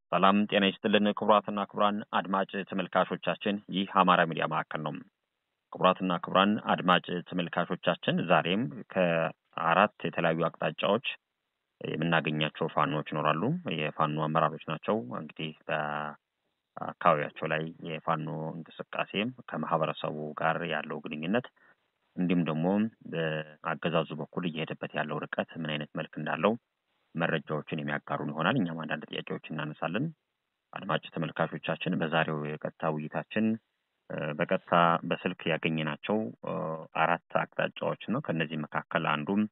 ሰላም ጤና ይስጥልን ክቡራትና ክቡራን አድማጭ ተመልካቾቻችን፣ ይህ አማራ ሚዲያ ማዕከል ነው። ክቡራትና ክቡራን አድማጭ ተመልካቾቻችን ዛሬም ከአራት የተለያዩ አቅጣጫዎች የምናገኛቸው ፋኖዎች ይኖራሉ። የፋኖ አመራሮች ናቸው። እንግዲህ በአካባቢያቸው ላይ የፋኖ እንቅስቃሴም ከማህበረሰቡ ጋር ያለው ግንኙነት እንዲሁም ደግሞ በአገዛዙ በኩል እየሄደበት ያለው ርቀት ምን አይነት መልክ እንዳለው መረጃዎችን የሚያጋሩን ይሆናል። እኛም አንዳንድ ጥያቄዎችን እናነሳለን። አድማጭ ተመልካቾቻችን በዛሬው የቀጥታ ውይይታችን በቀጥታ በስልክ ያገኘናቸው አራት አቅጣጫዎች ነው። ከእነዚህ መካከል አንዱም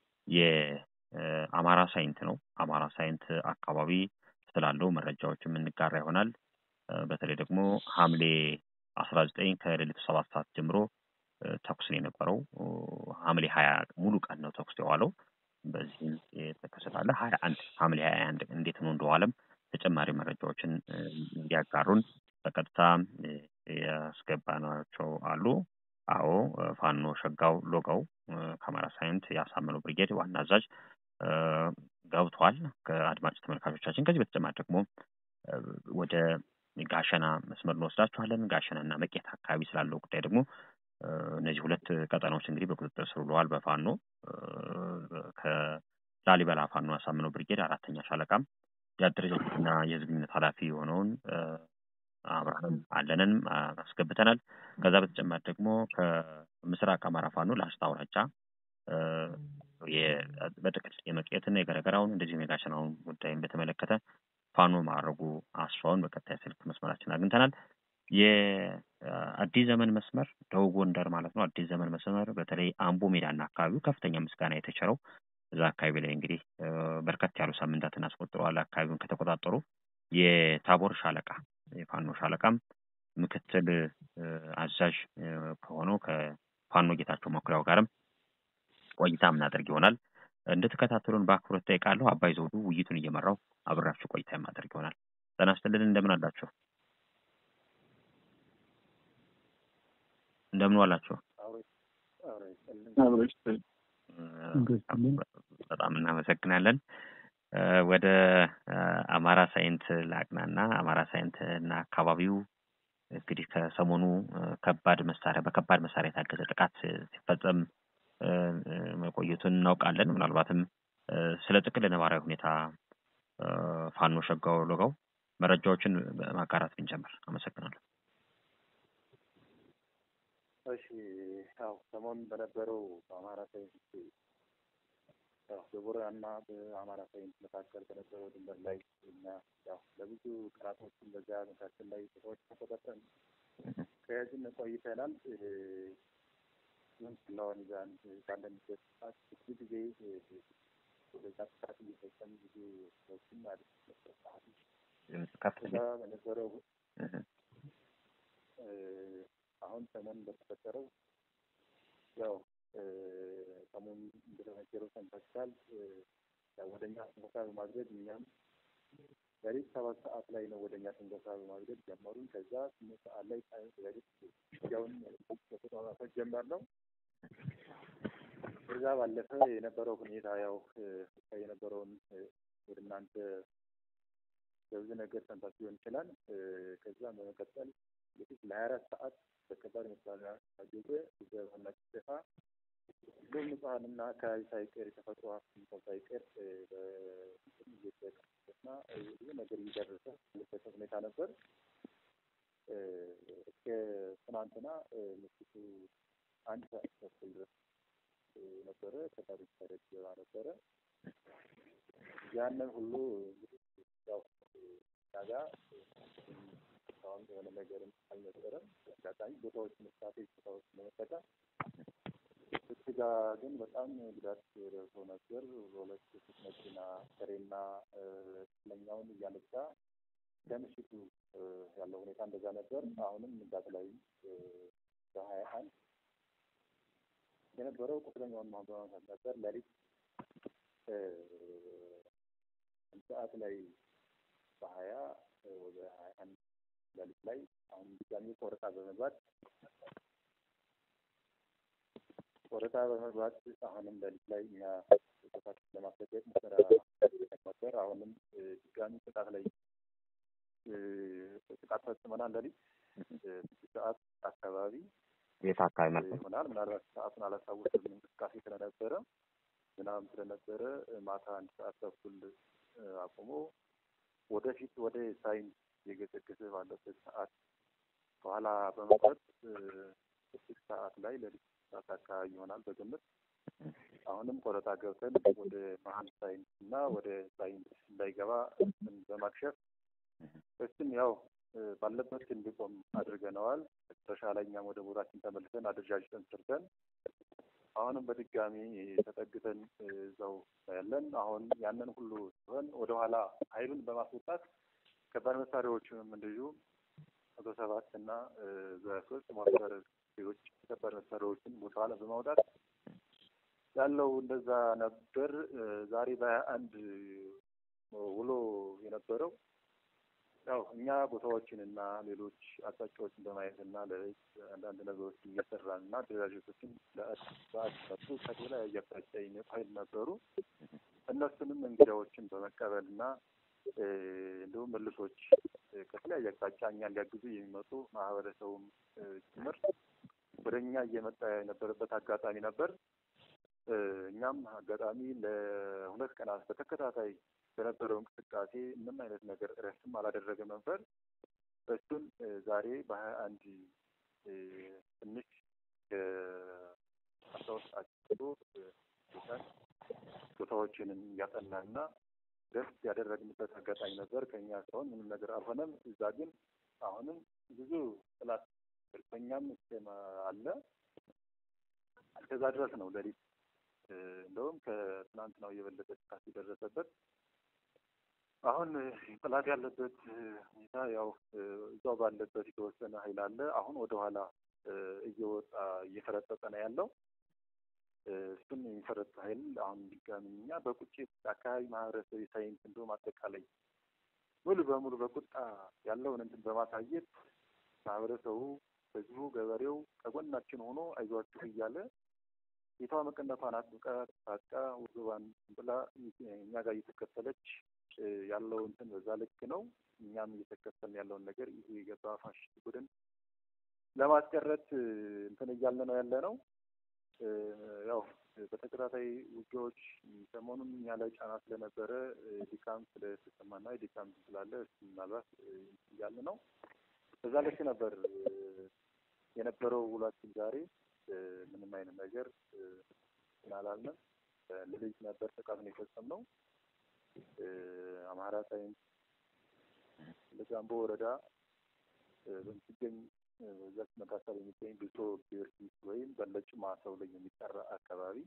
የአማራ ሳይንት ነው። አማራ ሳይንት አካባቢ ስላለው መረጃዎች የምንጋራ ይሆናል። በተለይ ደግሞ ሐምሌ አስራ ዘጠኝ ከሌሊቱ ሰባት ሰዓት ጀምሮ ተኩስ ነው የነበረው። ሐምሌ ሀያ ሙሉ ቀን ነው ተኩስ የዋለው። በዚህም የተከሰታለ ሀያ አንድ ሐምሌ ሀያ አንድ እንዴት ነው እንደዋለም ተጨማሪ መረጃዎችን እንዲያጋሩን በቀጥታ ያስገባናቸው አሉ። አዎ ፋኖ ሸጋው ሎጋው ከአማራ ሳይንት ያሳመነው ብርጌድ ዋና አዛዥ ገብቷል። ከአድማጭ ተመልካቾቻችን ከዚህ በተጨማሪ ደግሞ ወደ ጋሸና መስመር እንወስዳችኋለን። ጋሸና እና መቄት አካባቢ ስላለው ጉዳይ ደግሞ እነዚህ ሁለት ቀጠናዎች እንግዲህ በቁጥጥር ስር ውለዋል በፋኖ ከላሊበላ ፋኖ ያሳምነው ብርጌድ አራተኛ ሻለቃም የአደረጃጀትና የህዝብ ግንኙነት ኃላፊ የሆነውን አብርሃም አለንን አስገብተናል። ከዛ በተጨማሪ ደግሞ ከምስራቅ አማራ ፋኖ ላስታ አውራጃ በጥቅል የመቄትና የገረገራውን እንደዚሁም የጋሸናውን ጉዳይን በተመለከተ ፋኖ ማዕረጉ አስፋውን በቀጣይ ስልክ መስመራችን አግኝተናል። የአዲስ ዘመን መስመር ደቡብ ጎንደር ማለት ነው። አዲስ ዘመን መስመር በተለይ አምቦ ሜዳና አካባቢው ከፍተኛ ምስጋና የተቸረው እዛ አካባቢ ላይ እንግዲህ በርከት ያሉ ሳምንታትን አስቆጥረዋል። አካባቢውን ከተቆጣጠሩ የታቦር ሻለቃ የፋኖ ሻለቃም ምክትል አዛዥ ከሆነው ከፋኖ ጌታቸው መኩሪያው ጋርም ቆይታ የምናደርግ ይሆናል። እንድትከታተሉን በአክብሮት ጠይቃለሁ። አባይ ዘውዱ ውይይቱን እየመራው አብራችሁ ቆይታ የማደርግ ይሆናል። ጤና ይስጥልን። እንደምን አላችሁ? እንደምን ዋላችሁ? በጣም እናመሰግናለን። ወደ አማራ ሳይንት ላቅናና አማራ ሳይንት እና አካባቢው እንግዲህ ከሰሞኑ ከባድ መሳሪያ በከባድ መሳሪያ የታገዘ ጥቃት ሲፈጸም መቆየቱን እናውቃለን። ምናልባትም ስለ ጥቅል ነባራዊ ሁኔታ ፋኖ ሸጋው ሎጋው መረጃዎችን ማጋራት ብንጀምር አመሰግናለሁ። እሺ ያው ሰሞኑን በነበረው በአማራ ሳይንስ ያው በቦረና በአማራ ሳይንስ መካከል በነበረው ድንበር ላይ እና ያው ለብዙ ቀናቶችን በዚያ መካከል ላይ ሰዎች ተቆጣጠን ከያዝን ቆይተናል። ስለሆን ዛን ባለንበት ሰዓት ብዙ ጊዜ ወደዛ ጥቃት እየፈጸሙ ብዙ ሰዎችን ማለት ከዛ በነበረው አሁን ሰሞኑን በተፈጠረው ያው ሰሞኑን እንደተነገረው ሰምታችኋል። ወደኛ ትንኮሳ በማድረግ እኛም ሌሊት ሰባት ሰዓት ላይ ነው ወደኛ ትንኮሳ በማድረግ ጀመሩን። ከዛ ስምንት ሰዓት ላይ ሌሊት ያውን በተጧጧፈ ጀመር ነው። ከዛ ባለፈ የነበረው ሁኔታ ያው የነበረውን ወደ እናንተ በብዙ ነገር ሰምታችሁ ሊሆን ይችላል። ከዛ በመቀጠል እንግዲህ ለሀያ አራት ሰዓት በከባድ መሳሪያ ታገዘ በዋና ጭፍጨፋ ሁሉም ንጹሐንና አካባቢ ሳይቀር የተፈጥሮ ሀብት ሳይቀር እየተቀሰና ብዙ ነገር እየደረሰ ያለበት ሁኔታ ነበር። እስከ ትናንትና ምሽቱ አንድ ሰዓት ተኩል ድረስ ነበረ። ከባድ መሳሪያ ገባ ነበረ። ያንን ሁሉ እንግዲህ ያው ጋ አሁን የሆነ ነገርም አልነበረም። አጋጣሚ ቦታዎች ስትራቴጂ ቦታዎች ለመጠቀም እሱ ጋ ግን በጣም ጉዳት ደርሶ ነበር። በሁለት ሶስት መኪና ከሬና ስለኛውን እያነሳ ከምሽቱ ያለው ሁኔታ እንደዛ ነበር። አሁንም ንጋት ላይ በሀያ አንድ የነበረው ቁስለኛውን ማንበማንሳት ነበር። ሌሊት ሰዓት ላይ በሀያ ወደ ሀያ አንድ ሌሊት ላይ አሁን ድጋሚ ቆረጣ በመግባት ቆረጣ በመግባት አሁንም ሌሊት ላይ እኛ ቦታችን ለማስለቀቅ ሙከራ ነበር። አሁንም ድጋሚ ጥቃት ላይ ፈጽመናል። ለሊት ስድስት ሰዓት አካባቢ የት አካባቢ ማለት ነው? ይሆናል። ምናልባት ሰዓቱን አላስታውስም። እንቅስቃሴ ስለነበረ ዝናብ ስለነበረ ማታ አንድ ሰዓት ተኩል አቁሞ ወደፊት ወደ ሳይንስ የገሰገሰ ባለበት ሰዓት ከኋላ በመቅረት ስድስት ሰዓት ላይ ለሊት ሰዓት አካባቢ ይሆናል በግምት አሁንም ቆረጣ ገብተን ወደ መሀል ሳይንስ እና ወደ ሳይንስ እንዳይገባ በማክሸፍ እሱም ያው ባለበት እንዲቆም አድርገነዋል። መጨረሻ ላይ እኛም ወደ ቦታችን ተመልሰን አደረጃጀተን ሰርተን አሁንም በድጋሚ ተጠግተን እዛው ያለን አሁን ያንን ሁሉ ሲሆን ወደኋላ ኃይሉን በማስወጣት ከባድ መሳሪያዎችንም እንደዚሁ መቶ ሰባት እና በሶስት ሞተር ሌሎች ከባድ መሳሪያዎችን ወደኋላ በማውጣት ያለው እንደዛ ነበር። ዛሬ በሀያ አንድ ውሎ የነበረው ያው እኛ ቦታዎችን እና ሌሎች አቅጣጫዎችን በማየት እና ለህዝብ አንዳንድ ነገሮችን እየሰራን እና አደረጃጀቶችን በአዲሱ ከተለያየ አቅጣጫ የሚመጡ ኃይል ነበሩ። እነሱንም እንግዳዎችን በመቀበል እና እንዲሁም መልሶች ከተለያየ አቅጣጫ እኛን ሊያግዙ የሚመጡ ማህበረሰቡም ጭምር ወደ እኛ እየመጣ የነበረበት አጋጣሚ ነበር። እኛም አጋጣሚ ለሁለት ቀናት በተከታታይ በነበረው እንቅስቃሴ ምንም አይነት ነገር እረፍትም አላደረገም ነበር። እሱን ዛሬ በሀያ አንድ ትንሽ አስራ ሁለት ሰዓት ጀምሮ ቦታዎችንን እያጠናና ደስ ያደረግንበት አጋጣሚ ነበር። ከኛ እስካሁን ምንም ነገር አልሆነም። እዛ ግን አሁንም ብዙ ጥላት በኛም ስም አለ። እስከዛ ድረስ ነው ሌሊት እንደውም ከትናንትናው የበለጠ ጥቃት የደረሰበት አሁን ጥላት ያለበት ሁኔታ ያው እዛው ባለበት የተወሰነ ኃይል አለ። አሁን ወደኋላ እየወጣ እየፈረጠጠ ነው ያለው። እሱም የሚፈረጥ ኃይል አሁን ድጋሚ እኛ በቁጭት አካባቢ ማህበረሰብ የሳይንስ እንዲሁም አጠቃላይ ሙሉ በሙሉ በቁጣ ያለውን እንትን በማሳየት ማህበረሰቡ፣ ህዝቡ፣ ገበሬው ከጎናችን ሆኖ አይዟችሁ እያለ ጌቷ መቀነቷን አጥብቃ ታጥቃ ውርባን ብላ እኛ ጋር እየተከተለች ያለው እንትን በዛ ልክ ነው። እኛም እየተከተልን ያለውን ነገር ይሄ የገባ ፋሽስት ቡድን ለማስቀረት እንትን እያለ ነው ያለ ነው። ያው በተከታታይ ውጊያዎች ሰሞኑን እኛ ላይ ጫና ስለነበረ ድካም ስለተሰማና ድካም ስላለ ምናልባት እያለ ነው። በዛ ልክ ነበር የነበረው ውሏችን ዛሬ ምንም አይነት ነገር ስላላልንም ለልጅ ነበር ጥቃቱን የፈጸምነው። አማራ ሳይንስ ለጋምቦ ወረዳ በምትገኝ በዛች መካከል የሚገኝ ብሶ ጊዮርጊስ ወይም በለጭማ ተብሎ የሚጠራ አካባቢ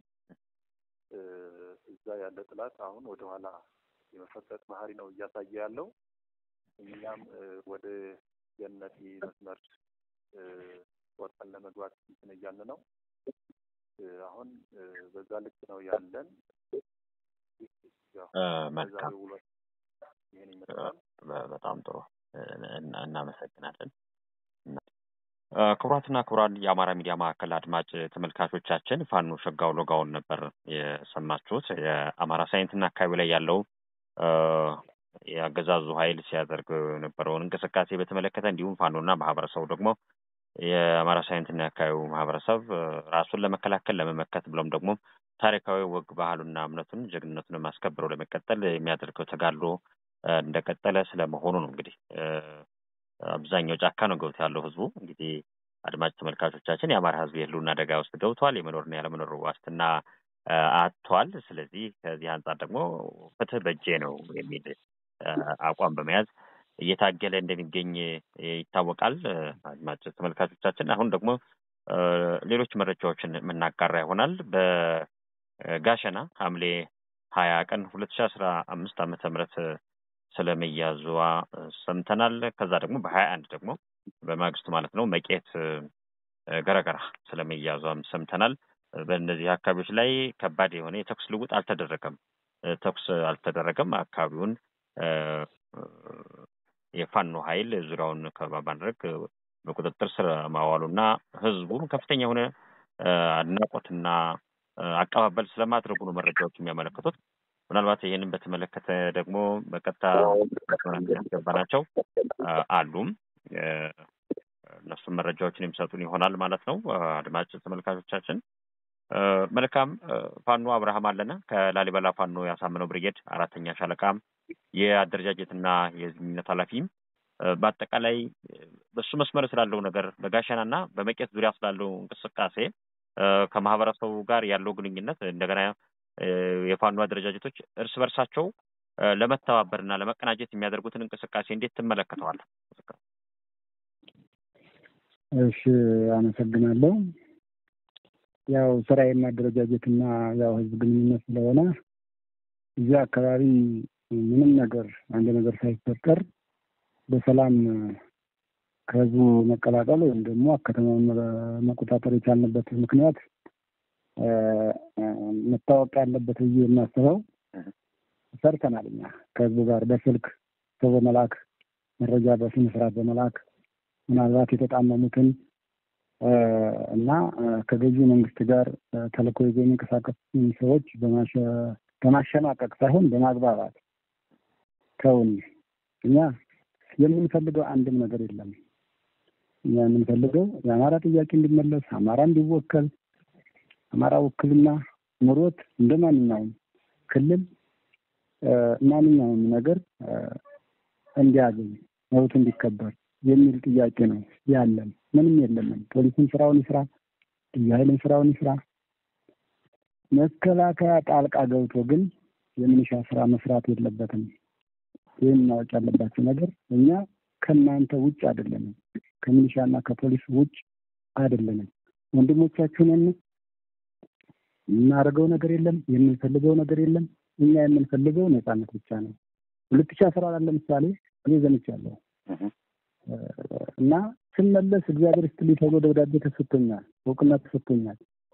እዛ ያለ ጥላት አሁን ወደኋላ የመፈጠጥ ባህሪ ነው እያሳየ ያለው። እኛም ወደ ገነቴ መስመር ወጣን ለመግባት እንትን እያልን ነው። አሁን በዛ ልክ ነው ያለን። መልካም፣ ይህን ይመስላል። በጣም ጥሩ እናመሰግናለን። ክቡራትና ክቡራን የአማራ ሚዲያ ማዕከል አድማጭ ተመልካቾቻችን ፋኖ ሸጋው ሎጋውን ነበር የሰማችሁት። የአማራ ሳይንትና አካባቢ ላይ ያለው የአገዛዙ ኃይል ሲያደርግ የነበረውን እንቅስቃሴ በተመለከተ እንዲሁም ፋኖና ማህበረሰቡ ደግሞ የአማራ ሳይንትና የአካባቢው ማህበረሰብ ራሱን ለመከላከል ለመመከት ብሎም ደግሞ ታሪካዊ ወግ ባህሉና እምነቱን ጀግንነቱን አስከብረው ለመቀጠል የሚያደርገው ተጋድሎ እንደቀጠለ ስለመሆኑ ነው። እንግዲህ አብዛኛው ጫካ ነው ገብቶ ያለው ህዝቡ። እንግዲህ አድማጭ ተመልካቾቻችን የአማራ ህዝብ የህልውና አደጋ ውስጥ ገብቷል። የመኖርና ያለመኖር ዋስትና አጥቷል። ስለዚህ ከዚህ አንጻር ደግሞ ፍትህ በእጄ ነው የሚል አቋም በመያዝ እየታገለ እንደሚገኝ ይታወቃል። አድማጭ ተመልካቾቻችን አሁን ደግሞ ሌሎች መረጃዎችን የምናጋራ ይሆናል። በጋሸና ሐምሌ ሀያ ቀን ሁለት ሺ አስራ አምስት ዓመተ ምህረት ስለመያዟ ሰምተናል። ከዛ ደግሞ በሀያ አንድ ደግሞ በማግስቱ ማለት ነው መቄት ገረገራ ስለመያዟም ሰምተናል። በእነዚህ አካባቢዎች ላይ ከባድ የሆነ የተኩስ ልውጥ አልተደረገም። ተኩስ አልተደረገም። አካባቢውን የፋኖ ኃይል ዙሪያውን ከበባ ማድረግ በቁጥጥር ስር ማዋሉና ህዝቡም ከፍተኛ የሆነ አድናቆትና አቀባበል ስለማድረጉ ነው መረጃዎች የሚያመለክቱት። ምናልባት ይህንን በተመለከተ ደግሞ በቀጥታ ያስገባናቸው አሉም እነሱም መረጃዎችን የሚሰጡን ይሆናል ማለት ነው። አድማጭ ተመልካቾቻችን መልካም። ፋኖ አብርሃም አለነ ከላሊበላ ፋኖ ያሳምነው ብርጌድ አራተኛ ሻለቃም የአደረጃጀትና የህዝብ ግንኙነት ኃላፊም በአጠቃላይ በሱ መስመር ስላለው ነገር በጋሸና እና በመቄት ዙሪያ ስላለው እንቅስቃሴ ከማህበረሰቡ ጋር ያለው ግንኙነት እንደገና የፋኖ አደረጃጀቶች እርስ በርሳቸው ለመተባበር እና ለመቀናጀት የሚያደርጉትን እንቅስቃሴ እንዴት ትመለከተዋል? እሺ፣ አመሰግናለሁ። ያው ስራዬና አደረጃጀትና ያው ህዝብ ግንኙነት ስለሆነ እዚህ አካባቢ ምንም ነገር አንድ ነገር ሳይፈጠር በሰላም ከህዝቡ መቀላቀል ወይም ደግሞ ከተማውን መቆጣጠር የቻልንበት ምክንያት መታወቅ ያለበት ብዬ የማስበው ሰርተናል። እኛ ከህዝቡ ጋር በስልክ ሰው በመላክ መረጃ በስነ ስርዓት በመላክ ምናልባት የተጣመሙትን እና ከገዢ መንግስት ጋር ተልእኮ ይዘው የሚንቀሳቀሱ ሰዎች በማሸማቀቅ ሳይሆን በማግባባት ተውን። እኛ የምንፈልገው አንድም ነገር የለም። እኛ የምንፈልገው የአማራ ጥያቄ እንዲመለስ፣ አማራ እንዲወከል፣ አማራ ውክልና ኑሮት እንደ ማንኛውም ክልል ማንኛውም ነገር እንዲያገኝ መብቱ እንዲከበር የሚል ጥያቄ ነው ያለን። ምንም የለንም። ፖሊስም ስራውን ይስራ፣ ልዩ ኃይልም ስራውን ይስራ። መከላከያ ጣልቃ ገብቶ ግን የሚኒሻ ስራ መስራት የለበትም። ይህን ማወቅ ያለባቸው ነገር እኛ ከእናንተ ውጭ አይደለንም። ከሚኒሻና ከፖሊስ ውጭ አይደለንም። ወንድሞቻችሁንን የምናደርገው ነገር የለም። የምንፈልገው ነገር የለም። እኛ የምንፈልገው ነፃነት ብቻ ነው። ሁለት ሺህ አስራ አራት ለምሳሌ እኔ ዘምቻለሁ እና ስመለስ እግዚአብሔር ይስጥልኝ ተብሎ ደብዳቤ ተሰጥቶኛል፣ እውቅና ተሰጥቶኛል።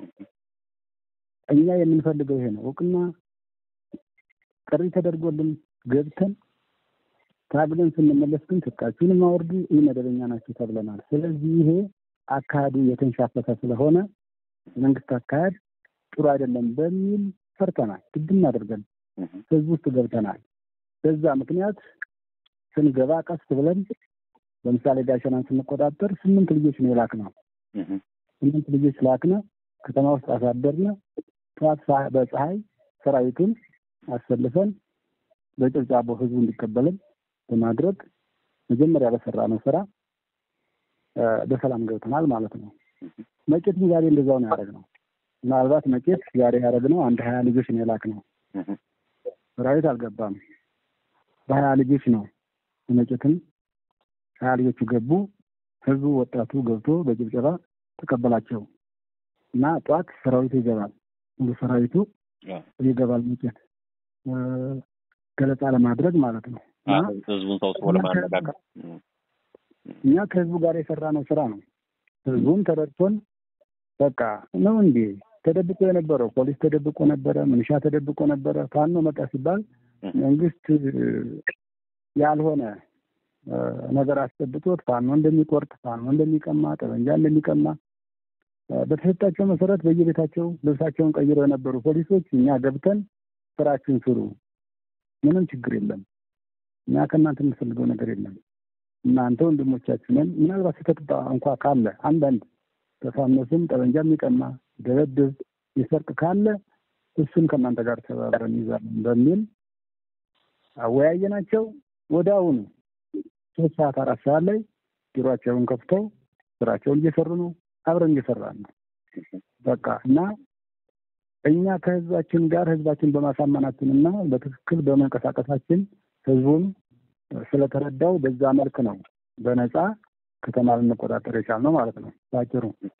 እኛ የምንፈልገው ይሄ ነው። እውቅና ጥሪ ተደርጎልን ገብተን ታግለን ስንመለስ ግን ትጥቃችሁንም አውርዱ፣ ይህ መደበኛ ናቸው ተብለናል። ስለዚህ ይሄ አካሄዱ የተንሻፈተ ስለሆነ መንግስት አካሄድ ጥሩ አይደለም በሚል ፈርተናል። ግድም አድርገን ህዝብ ውስጥ ገብተናል። በዛ ምክንያት ስንገባ ቀስ ብለን ለምሳሌ ጋሸናን ስንቆጣጠር ስምንት ልጆች ነው የላክነው። ስምንት ልጆች ላክነ፣ ከተማ ውስጥ አሳደርነ። ጠዋት በፀሐይ ሰራዊቱን አሰልፈን በጭብጫቦ ህዝቡ እንዲቀበልን በማድረግ መጀመሪያ በሰራ ነው ስራ በሰላም ገብተናል ማለት ነው። መቄት ዛሬ እንደዛው ነው ያደረግነው። ምናልባት መቄት ዛሬ ያደረግነው አንድ ሀያ ልጆች ነው የላክነው። ሰራዊት አልገባም። በሀያ ልጆች ነው መቄትን ሀያ ልጆቹ ገቡ። ህዝቡ ወጣቱ ገብቶ በጭብጨባ ተቀበላቸው እና ጠዋት ሰራዊቱ ይገባል። ሙሉ ሰራዊቱ ይገባል መቄት ገለጻ ለማድረግ ማለት ነው። ህዝቡን ሰብስቦ ለማነጋገር እኛ ከህዝቡ ጋር የሰራነው ስራ ነው። ህዝቡም ተረድቶን በቃ ነው እንዴ ተደብቆ የነበረው ፖሊስ ተደብቆ ነበረ፣ ምንሻ ተደብቆ ነበረ። ፋኖ መጣ ሲባል መንግስት ያልሆነ ነገር አስጠብቶት ፋኖ እንደሚቆርጥ፣ ፋኖ እንደሚቀማ፣ ጠበንጃ እንደሚቀማ በተሰጣቸው መሰረት በየቤታቸው ልብሳቸውን ቀይረው የነበሩ ፖሊሶች እኛ ገብተን ስራችን ስሩ፣ ምንም ችግር የለም፣ እኛ ከእናንተ የምንፈልገው ነገር የለም፣ እናንተ ወንድሞቻችንን ምናልባት ስህተት እንኳ ካለ አንዳንድ በፋኖ ስም ጠበንጃ የሚቀማ ደበድብ ይሰርቅ ካለ እሱን ከእናንተ ጋር ተባብረን እንይዛለን በሚል አወያየናቸው። ወደ አሁኑ ሶስት ሰዓት አራት ሰዓት ላይ ቢሯቸውን ከፍተው ስራቸውን እየሰሩ ነው። አብረን እየሰራን ነው። በቃ እና እኛ ከህዝባችን ጋር ህዝባችን በማሳመናችን እና በትክክል በመንቀሳቀሳችን ህዝቡን ስለተረዳው በዛ መልክ ነው በነፃ ከተማ ልንቆጣጠር የቻልነው ማለት ነው ባጭሩ።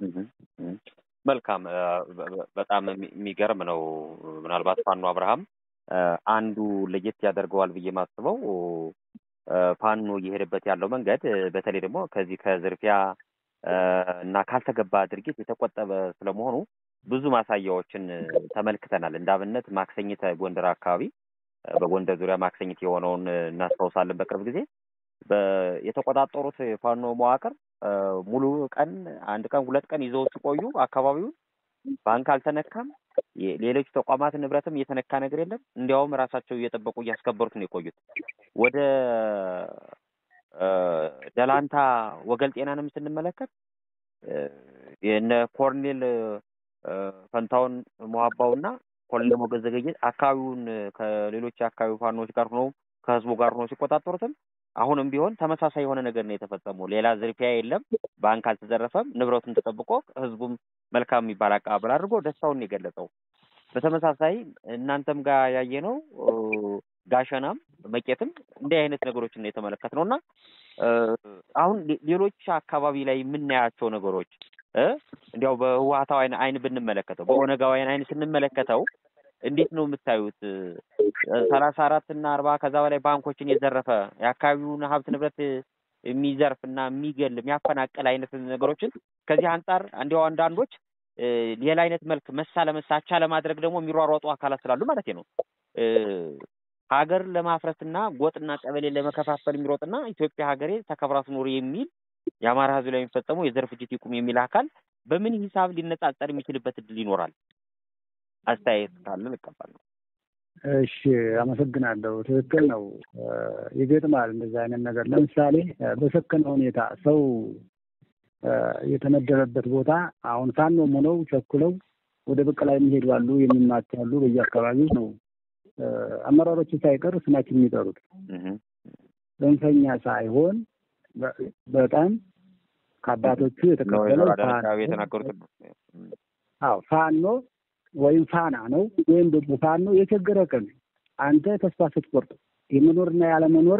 መልካም። በጣም የሚገርም ነው። ምናልባት ፋኖ አብርሃም አንዱ ለየት ያደርገዋል ብዬ ማስበው ፋኖ እየሄደበት ያለው መንገድ በተለይ ደግሞ ከዚህ ከዝርፊያ እና ካልተገባ ድርጊት የተቆጠበ ስለመሆኑ ብዙ ማሳያዎችን ተመልክተናል። እንደ አብነት ማክሰኝት ጎንደር አካባቢ በጎንደር ዙሪያ ማክሰኝት የሆነውን እናስታውሳለን። በቅርብ ጊዜ የተቆጣጠሩት የፋኖ መዋቅር ሙሉ ቀን አንድ ቀን ሁለት ቀን ይዘው ሲቆዩ አካባቢውን ባንክ አልተነካም፣ ሌሎች ተቋማት ንብረትም እየተነካ ነገር የለም። እንዲያውም ራሳቸው እየጠበቁ እያስከበሩት ነው የቆዩት። ወደ ደላንታ ወገል ጤናንም ስንመለከት የነ ኮርኔል ፈንታውን መዋባውና ኮሎኔል ሞገዝ ዘገየ አካባቢውን ከሌሎች የአካባቢው ፋኖች ጋር ሆነው ከህዝቡ ጋር ሆነው ሲቆጣጠሩትም አሁንም ቢሆን ተመሳሳይ የሆነ ነገር ነው የተፈጸመው። ሌላ ዝርፊያ የለም። ባንክ አልተዘረፈም። ንብረቱን ተጠብቆ ህዝቡም መልካም የሚባል አቀባበል አድርጎ ደስታውን የገለጸው። በተመሳሳይ እናንተም ጋር ያየነው ጋሸናም መቄትም እንዲህ አይነት ነገሮችን ነው የተመለከትነው እና አሁን ሌሎች አካባቢ ላይ የምናያቸው ነገሮች እንዲያው በህወሓታዊ አይን ብንመለከተው በኦነጋውያን አይን ስንመለከተው እንዴት ነው የምታዩት? ሰላሳ አራት እና አርባ ከዛ በላይ ባንኮችን የዘረፈ የአካባቢውን ሀብት ንብረት የሚዘርፍ እና የሚገል የሚያፈናቅል አይነት ነገሮችን ከዚህ አንጻር እንዲያው አንዳንዶች ሌላ አይነት መልክ መሳ ለመሳ አቻ ለማድረግ ደግሞ የሚሯሯጡ አካላት ስላሉ ማለት ነው ሀገር ለማፍረስና ጎጥና ቀበሌ ለመከፋፈል የሚሮጥና ኢትዮጵያ ሀገሬ ተከብራ ትኖር የሚል የአማራ ህዝብ ላይ የሚፈጸመው የዘር ፍጅት ይቁም የሚል አካል በምን ሂሳብ ሊነጻጸር የሚችልበት እድል ይኖራል? አስተያየት ካለ ልቀበል። እሺ፣ አመሰግናለሁ። ትክክል ነው። ይገጥማል እንደዚህ አይነት ነገር። ለምሳሌ በሰከነ ሁኔታ ሰው የተመደበበት ቦታ አሁን ፋኖም ሆነው ቸኩለው ወደ በቀላ የሚሄዱ አሉ፣ የሚማቱ አሉ። በየአካባቢው ነው አመራሮቹ ሳይቀር ስማችን የሚጠሩት ጽንፈኛ ሳይሆን በጣም ከአባቶቹ የተቀበለው የተናገሩት አዎ ፋኖ ወይም ፋና ነው ወይም ደግሞ ፋኖ የቸገረ ቀን አንተ ተስፋ ስትቆርጥ የመኖርና ያለመኖር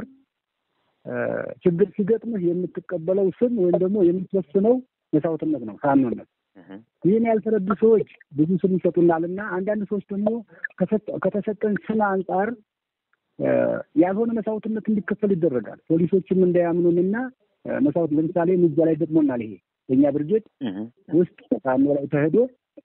ችግር ሲገጥምህ የምትቀበለው ስም ወይም ደግሞ የምትወስነው መስዋዕትነት ነው ፋኖነት። ይህን ያልተረዱ ሰዎች ብዙ ስም ይሰጡናል እና አንዳንድ ሰዎች ደግሞ ከተሰጠን ስም አንጻር ያልሆነ መስዋዕትነት እንዲከፈል ይደረጋል። ፖሊሶችም እንዳያምኑንና መስዋዕት ለምሳሌ ምጃ ላይ ገጥሞናል። ይሄ በእኛ ብርጌድ ውስጥ ፋኖ ላይ ተሄዶ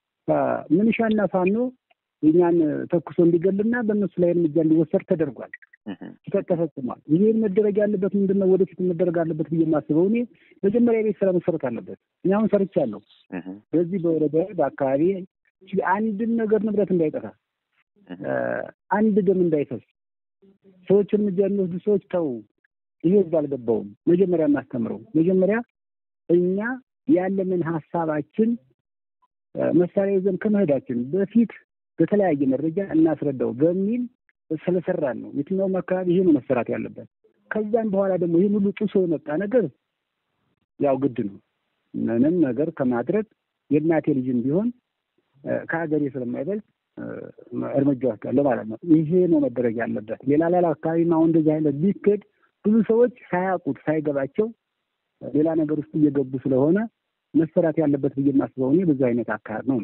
ምንሻና ፋኖ የኛን ተኩሶ እንዲገልና በእነሱ ላይ እርምጃ እንዲወሰድ ተደርጓል። ስህተት ተፈጽሟል። ይህን መደረግ ያለበት ምንድን ነው? ወደፊት መደረግ አለበት ብዬ የማስበው እኔ መጀመሪያ ቤት ስራ መሰረት አለበት። እኔ አሁን ሰርቻለሁ። በዚህ በወረዳ በአካባቢ አንድን ነገር ንብረት እንዳይጠፋ፣ አንድ ደም እንዳይፈስ፣ ሰዎች እርምጃ የሚወስዱ ሰዎች ተው፣ ይሄ ህዝብ አልገባውም። መጀመሪያ እናስተምረው። መጀመሪያ እኛ ያለንን ሀሳባችን መሳሪያ ይዘን ከመሄዳችን በፊት በተለያየ መረጃ እናስረዳው በሚል ስለሰራን ነው። የትኛውም አካባቢ ይሄ ነው መሰራት ያለበት። ከዛም በኋላ ደግሞ ይህን ሁሉ ጥሶ የመጣ ነገር ያው ግድ ነው። ምንም ነገር ከማድረግ የእናቴ ልጅም ቢሆን ከሀገሬ ስለማይበልጥ እርምጃ ወስዳለሁ ማለት ነው። ይሄ ነው መደረግ ያለበት። ሌላ ሌላ አካባቢም አሁን እንደዚህ አይነት ቢክድ ብዙ ሰዎች ሳያውቁት ሳይገባቸው ሌላ ነገር ውስጥ እየገቡ ስለሆነ መሰራት ያለበት ብዬ የማስበው እኔ ብዙ አይነት አካሄድ ነው።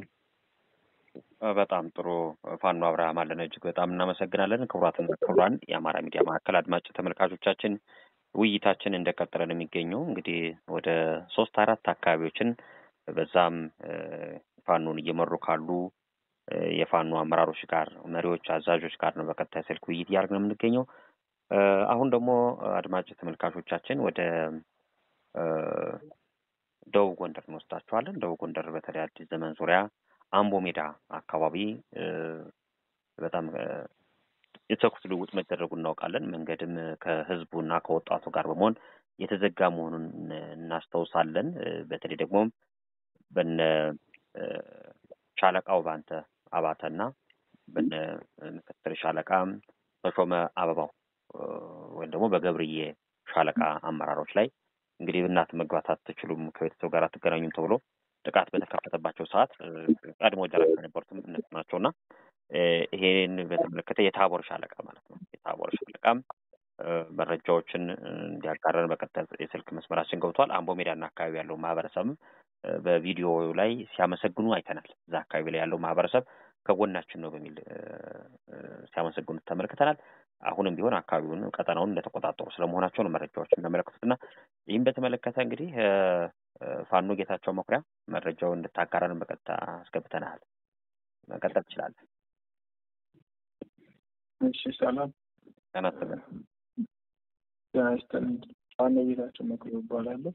በጣም ጥሩ ፋኖ አብርሃም አለን፣ እጅግ በጣም እናመሰግናለን። ክቡራትና ክቡራን የአማራ ሚዲያ ማዕከል አድማጭ ተመልካቾቻችን ውይይታችን እንደቀጠለ ነው የሚገኘው። እንግዲህ ወደ ሶስት አራት አካባቢዎችን በዛም ፋኖን እየመሩ ካሉ የፋኖ አመራሮች ጋር፣ መሪዎች፣ አዛዦች ጋር ነው በቀጣይ ስልክ ውይይት እያደረግን ነው የምንገኘው። አሁን ደግሞ አድማጭ ተመልካቾቻችን ወደ ደቡብ ጎንደር እንወስዳቸዋለን። ደቡብ ጎንደር በተለይ አዲስ ዘመን ዙሪያ አምቦ ሜዳ አካባቢ በጣም የተኩስ ልውውጥ መደረጉ እናውቃለን። መንገድም ከህዝቡና ከወጣቱ ጋር በመሆን የተዘጋ መሆኑን እናስታውሳለን። በተለይ ደግሞ በነ ሻለቃው ባንተ አባተና በነ ምክትል ሻለቃ ተሾመ አበባው ወይም ደግሞ በገብርዬ ሻለቃ አመራሮች ላይ እንግዲህ እናት መግባት አትችሉም፣ ከቤተሰብ ጋር አትገናኙም ተብሎ ጥቃት በተከፈተባቸው ሰዓት ቀድሞ ደረጃ የነበሩትም እነሱ ናቸው እና ይሄን በተመለከተ የታቦር ሻለቃ ማለት ነው። የታቦር ሻለቃም መረጃዎችን እንዲያጋረን በቀጥታ የስልክ መስመራችን ገብቷል። አምቦ ሜዳና አካባቢ ያለው ማህበረሰብም በቪዲዮ ላይ ሲያመሰግኑ አይተናል። እዛ አካባቢ ላይ ያለው ማህበረሰብ ከጎናችን ነው በሚል ሲያመሰግኑት ተመልክተናል። አሁንም ቢሆን አካባቢውን ቀጠናውን እንደተቆጣጠሩ ስለመሆናቸው ነው መረጃዎች የሚያመለክቱትና ይህም በተመለከተ እንግዲህ ፋኖ ጌታቸው መኩሪያ መረጃውን እንድታጋራን በቀጥታ አስገብተናል። መቀጠል ትችላለን። እሺ፣ ሰላም ጤና ይስጥልን። ጤና ይስጥልን። ፋኖ ጌታቸው መኩሪያ እባላለሁ።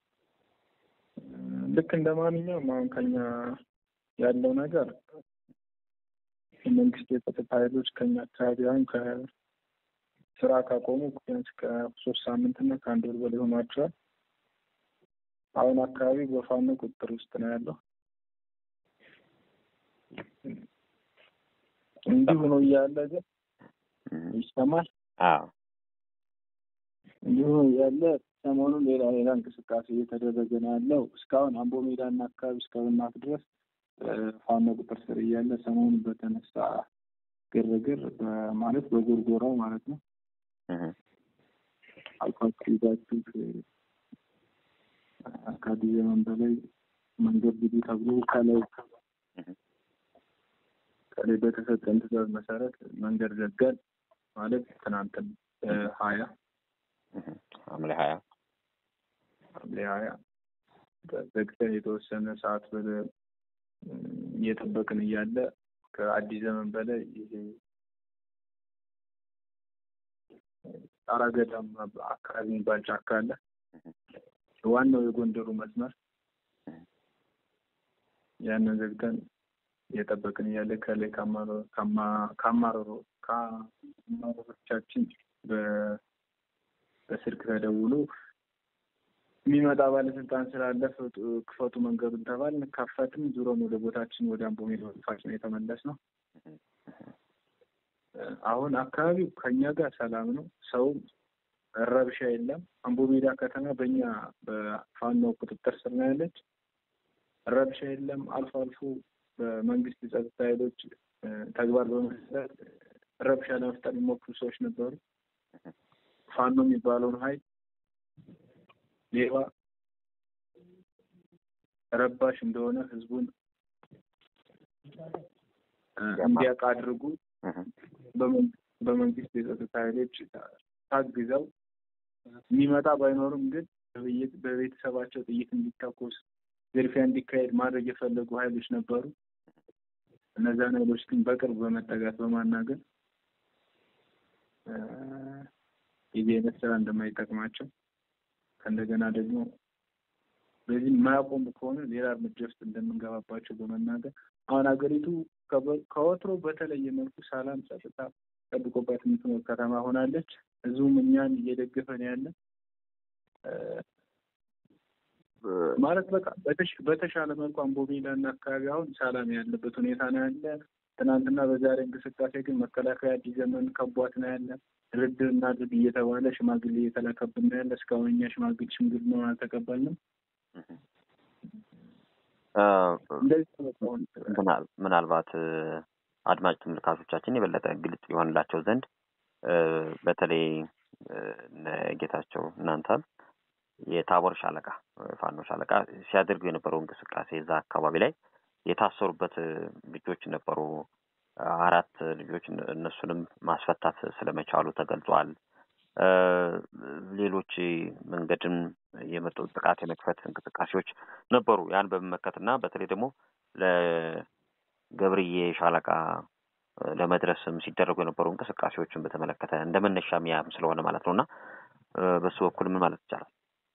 ልክ እንደ ማንኛውም አሁን ከኛ ያለው ነገር የመንግስት የጸጥታ ኃይሎች ከኛ አካባቢ አሁን ስራ ካቆሙ ቢያንስ ከሶስት ሳምንት እና ከአንድ ወር በላይ ሆኗቸዋል። አሁን አካባቢ በፋኖ ቁጥጥር ውስጥ ነው ያለው። እንዲሁ ነው እያለ ግን ይሰማል። አዎ እንዲሁ ያለ ሰሞኑን ሌላ ሌላ እንቅስቃሴ እየተደረገ ነው ያለው። እስካሁን አምቦ ሜዳና አካባቢ እስከ ብናት ድረስ ፋኖ ቁጥር ስር እያለ ሰሞኑን በተነሳ ግርግር ማለት በጎርጎራው ማለት ነው አልፋችሁ ይዛችሁ ከአዲስ ዘመን በላይ መንገድ ግዱ ተብሎ ከላይ ከላይ በተሰጠን ትዕዛዝ መሰረት መንገድ ዘጋን ማለት ትናንትን ሀያ ሐምሌ ሀያ ሐምሌ ሀያ ዘግተን የተወሰነ ሰዓት በ እየጠበቅን እያለ ከአዲስ ዘመን በላይ ይሄ ጣራ ገዳም አካባቢ የሚባል ጫካ አለ። ዋናው የጎንደሩ መስመር ያንን ዘግተን እየጠበቅን እያለ ከላይ ከአማረሮ ከአማረሮቻችን በስልክ ተደውሎ የሚመጣ ባለስልጣን ስላለ ክፈቱ መንገዱን ተባልን። ከፈትም ዙሮን ወደ ቦታችን ወደ አምቦ ሜዳ ፋችን የተመለስ ነው። አሁን አካባቢው ከኛ ጋር ሰላም ነው። ሰውም ረብሻ የለም። አምቦ ሜዳ ከተማ በእኛ በፋኖ ቁጥጥር ስር ነው ያለች። ረብሻ የለም። አልፎ አልፎ በመንግስት የጸጥታ ኃይሎች ተግባር በመስራት ረብሻ ለመፍጠር የሚሞክሩ ሰዎች ነበሩ። ፋኖ የሚባለውን ኃይል ሌባ ረባሽ እንደሆነ ህዝቡን እንዲያውቅ አድርጉ በመንግስት የጸጥታ ኃይሎች ታግዘው የሚመጣ ባይኖርም ግን በቤተሰባቸው ጥይት እንዲተኮስ ዝርፊያ እንዲካሄድ ማድረግ የፈለጉ ኃይሎች ነበሩ። እነዚያን ኃይሎች ግን በቅርብ በመጠጋት በማናገር የዚህ አይነት ስራ እንደማይጠቅማቸው ከእንደገና ደግሞ በዚህ የማያቆሙ ከሆነ ሌላ እርምጃ ውስጥ እንደምንገባባቸው በመናገር አሁን ሀገሪቱ ከወትሮ በተለየ መልኩ ሰላም፣ ጸጥታ ጠብቆባት የምትኖር ከተማ ሆናለች። ህዝቡም እኛን እየደገፈን ያለ ማለት በቃ በተሻለ መልኩ አምቦ ሜዳ እና አካባቢ አሁን ሰላም ያለበት ሁኔታ ነው ያለ። ትናንትና በዛሬ እንቅስቃሴ ግን መከላከያ አዲስ ዘመን ከቧት ነው ያለ። ድርድር እናድርግ እየተባለ ሽማግሌ እየተላከብን ነው ያለ። እስካሁን እኛ ሽማግሌ ሽምግልናውን አልተቀበልንም። ምናልባት አድማጭ ተመልካቾቻችን የበለጠ ግልጽ የሆንላቸው ዘንድ በተለይ ጌታቸው እናንተ የታቦር ሻለቃ ፋኖ ሻለቃ ሲያደርጉ የነበረው እንቅስቃሴ እዛ አካባቢ ላይ የታሰሩበት ልጆች ነበሩ። አራት ልጆች እነሱንም ማስፈታት ስለመቻሉ ተገልጿል። ሌሎች መንገድን የመጡ ጥቃት የመክፈት እንቅስቃሴዎች ነበሩ። ያን በመመከትና በተለይ ደግሞ ለገብርዬ ሻለቃ ለመድረስም ሲደረጉ የነበሩ እንቅስቃሴዎችን በተመለከተ እንደ መነሻ ሚያም ስለሆነ ማለት ነው እና በሱ በኩል ምን ማለት ይቻላል?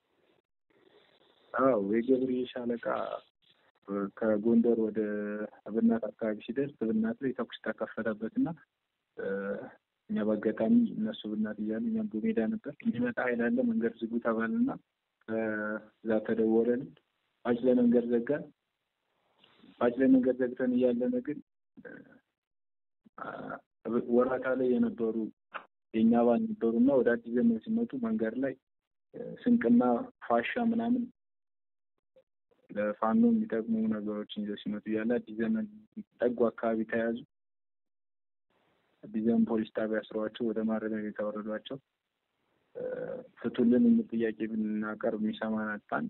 አዎ የገብርዬ ሻለቃ ከጎንደር ወደ እብናት አካባቢ ሲደርስ እብናት ላይ ተኩስ ተከፈተበት እና እኛ በአጋጣሚ እነሱ ብናት እያሉ እኛም በሜዳ ነበር። የሚመጣ ኃይል አለ መንገድ ዝጉ ተባልና ከዛ ተደወለን። ፓች ላይ መንገድ ዘጋን። ፓች ላይ መንገድ ዘግተን እያለን ግን ወራታ ላይ የነበሩ የእኛ አባል ነበሩ እና ወደ አዲስ ዘመን ሲመጡ መንገድ ላይ ስንቅና ፋሻ ምናምን ለፋኖ የሚጠቅሙ ነገሮችን ይዘው ሲመጡ እያለ አዲስ ዘመን ጠጉ አካባቢ ተያዙ። አዲስ ዘመን ፖሊስ ጣቢያ አስረዋቸው ወደ ማረሚያ ቤት አወረዷቸው። ፍቱልን የሚል ጥያቄ ብናቀርብ የሚሰማን አጣን።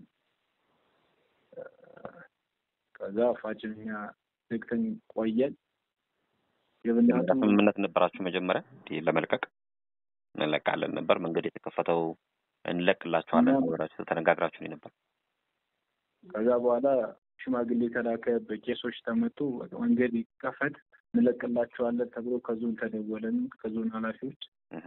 ከዛ ፋጭኛ ዘግተን ቆየን። የብናቱ ስምምነት ነበራችሁ መጀመሪያ እንዲህ ለመልቀቅ እንለቃለን ነበር። መንገድ የተከፈተው እንለቅላችኋለን ብላችሁ ተነጋግራችሁ ነበር። ከዛ በኋላ ሽማግሌ ተላከ፣ በቄሶች ተመቱ። መንገድ ይከፈት እንለቅላቸዋለን ተብሎ ከዞን ተደወለን፣ ከዞን ኃላፊዎች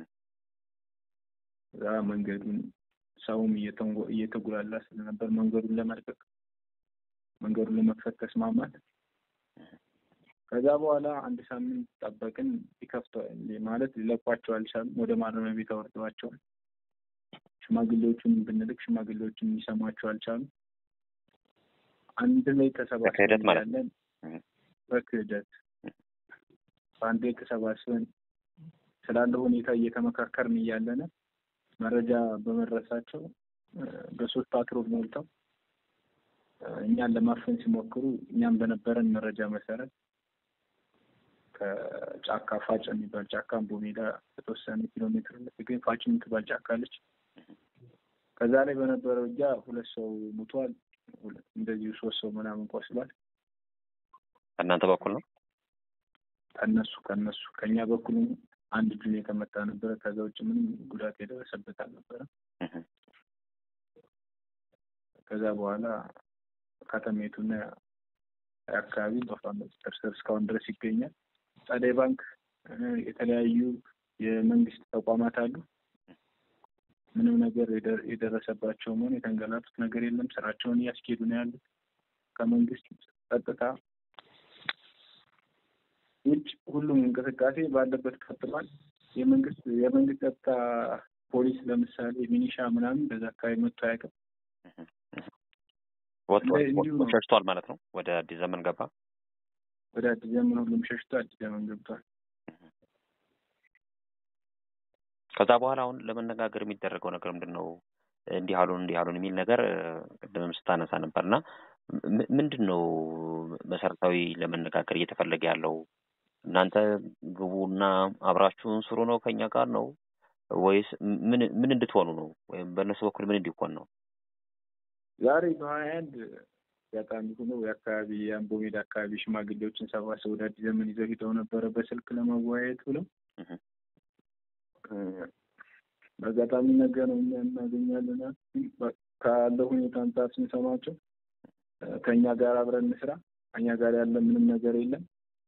እዛ መንገዱን ሰውም እየተጉላላ ስለነበር መንገዱን ለመልቀቅ መንገዱን ለመክፈት ተስማማል። ከዛ በኋላ አንድ ሳምንት ጠበቅን። ይከፍተዋል ማለት ሊለቋቸው አልቻሉም። ወደ ማረሚያ ቤት አወርደዋቸዋል። ሽማግሌዎቹን ብንልክ ሽማግሌዎቹን የሚሰሟቸው አልቻሉም። አንድ ላይ ተሰባስበን በክህደት ማለት ነው። እያለን በክህደት በአንድ ላይ ተሰባስበን ስላለው ሁኔታ እየተመካከርን እያለን መረጃ በመድረሳቸው እ፣ በሶስት ፓትሮል ሞልተው እ፣ እኛን ለማፈን ሲሞክሩ እኛም በነበረን መረጃ መሰረት ከጫካ ፋጭ የሚባል ጫካ አምቦ ሜዳ በተወሰነ ኪሎ ሜትር የምትገኝ ፋጭ የምትባል ጫካ አለች። ከዛ ላይ በነበረው እጃ ሁለት ሰው ሙቷል። ሁለት- እንደዚሁ ሶስት ሰው ምናምን ቆስሏል። ከእናንተ በኩል ነው። ከነሱ ከነሱ ከእኛ በኩል አንድ እጁን የተመታ ነበረ። ከዛ ውጭ ምንም ጉዳት የደረሰበት አልነበረም። እህ፣ ከዛ በኋላ ከተሜቱና አካባቢ በፋኖ ቁጥጥር ስር እስካሁን ድረስ ይገኛል። ጸደይ ባንክ እ፣ የተለያዩ የመንግስት ተቋማት አሉ። ምንም ነገር የደ- የደረሰባቸውም ሆነ የተንገላቱት ነገር የለም። ስራቸውን እያስኬዱ ነው ያሉት። ከመንግስት ጸጥታ ውጭ ሁሉም እንቅስቃሴ ባለበት ቀጥሏል። የመንግስት የመንግስት ጸጥታ ፖሊስ ለምሳሌ ሚኒሻ ምናምን በዛ አካባቢ መጥቶ አያውቅም። ወጥቶ እንደ- እንዲሁ ነው። ሸሽቷል ማለት ነው። ወደ አዲስ ዘመን ገባ። ወደ አዲስ ዘመን ሁሉም ሸሽቶ አዲስ ዘመን ገብቷል። ከዛ በኋላ አሁን ለመነጋገር የሚደረገው ነገር ምንድን ነው? እንዲህ አሉን እንዲህ አሉን የሚል ነገር እ፣ ቅድምም ስታነሳ ነበር እና ም- ምንድን ነው መሰረታዊ ለመነጋገር እየተፈለገ ያለው? እናንተ ግቡና አብራችሁን ስሩ ነው ከኛ ጋር ነው ወይስ ምን ምን እንድትሆኑ ነው? ወይም በእነሱ በኩል ምን እንዲሆን ነው? ዛሬ በሀያ አንድ አጋጣሚ ሆኖ የአካባቢ የአምቦ ሜዳ አካባቢ ሽማግሌዎችን ሰባስበው ወደ አዲስ ዘመን ይዘው ሂደው ነበረ በስልክ ለመወያየት ብለው እህ፣ እ፣ በአጋጣሚ ነገ ነው እኛ እናገኛለን አሉ። በ- ካለው ሁኔታ አንጻር ስንሰማቸው እ፣ ከእኛ ጋር አብረን እንስራ፣ ከእኛ ጋር ያለ ምንም ነገር የለም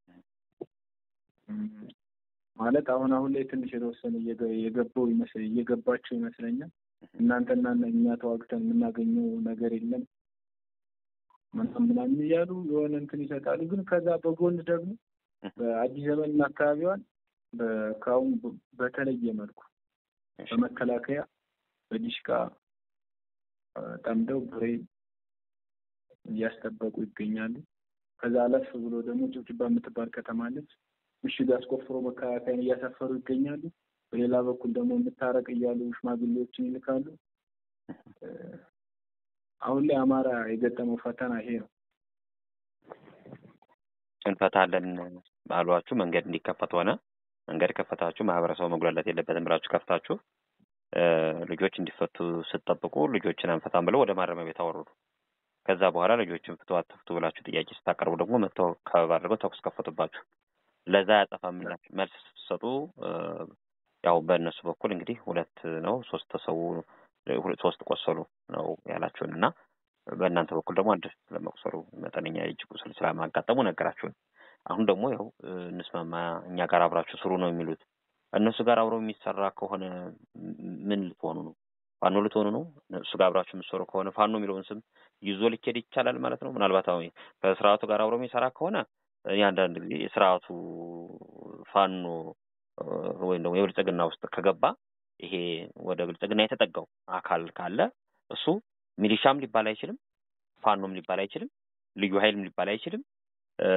እም፣ ማለት አሁን አሁን ላይ ትንሽ የተወሰነ እየገ- የገባው ይመስል እየገባቸው ይመስለኛል። እናንተና እኛ ተዋግተን የምናገኘው ነገር የለም ምናምን ምናምን እያሉ የሆነ እንትን ይሰጣሉ። ግን ከዛ በጎን ደግሞ በአዲስ ዘመንና አካባቢዋን በ- ከአሁን በ- በተለየ መልኩ በመከላከያ በዲሽቃ እ፣ ጠምደው ብሬን እያስጠበቁ ይገኛሉ። ከዛ አለፍ ብሎ ደግሞ ጭብጭባ የምትባል ከተማ አለች። ምሽግ አስቆፍሮ መከላከያን እያሰፈሩ ይገኛሉ። በሌላ በኩል ደግሞ የምታረቅ እያሉ ሽማግሌዎችን ይልካሉ። እ፣ አሁን ላይ አማራ የገጠመው ፈተና ይሄ ነው። እንፈታለን ባሏችሁ መንገድ እንዲከፈት ሆነ። መንገድ ከፈታችሁ ማህበረሰቡ መጉላላት የለበትም ብላችሁ ከፍታችሁ እ፣ ልጆች እንዲፈቱ ስትጠብቁ ልጆችን አንፈታም ብለው ወደ ማረሚያ ቤት አወረዱ። ከዛ በኋላ ልጆችን ፍቱ አትፍቱ ብላችሁ ጥያቄ ስታቀርቡ ደግሞ መጥተው ከበባ አድርገው ተኩስ ከፈቱባችሁ። ለዛ ያጠፋ ምላሽ መልስ ስትሰጡ እ፣ ያው በእነሱ በኩል እንግዲህ ሁለት ነው ሶስት ሰው ሁለት ሶስት ቆሰሉ ነው ያላችሁን እና በእናንተ በኩል ደግሞ አንድ ለመቁሰሉ መጠነኛ የእጅ ቁስል ስለማጋጠሙ ነገራችሁን። አሁን ደግሞ ያው እ፣ እንስማማ እኛ ጋር አብራችሁ ስሩ ነው የሚሉት። እነሱ ጋር አብረው የሚሰራ ከሆነ ም- ምን ልትሆኑ ነው? ፋኖ ልትሆኑ ነው? እነሱ ጋር አብራችሁ የምትሰሩ ከሆነ ፋኖ የሚለውን ስም ይዞ ሊኬድ ይቻላል ማለት ነው። ምናልባት አሁን ከስርዓቱ ጋር አብሮ የሚሰራ ከሆነ እ፣ የአንዳንድ ጊዜ የስርዓቱ ፋኖ እ፣ ወይም ደግሞ የብልጽግና ውስጥ ከገባ ይሄ ወደ ብልጽግና የተጠጋው አካል ካለ እሱ ሚሊሻም ሊባል አይችልም፣ ፋኖም ሊባል አይችልም፣ ልዩ ኃይልም ሊባል አይችልም፣ እ፣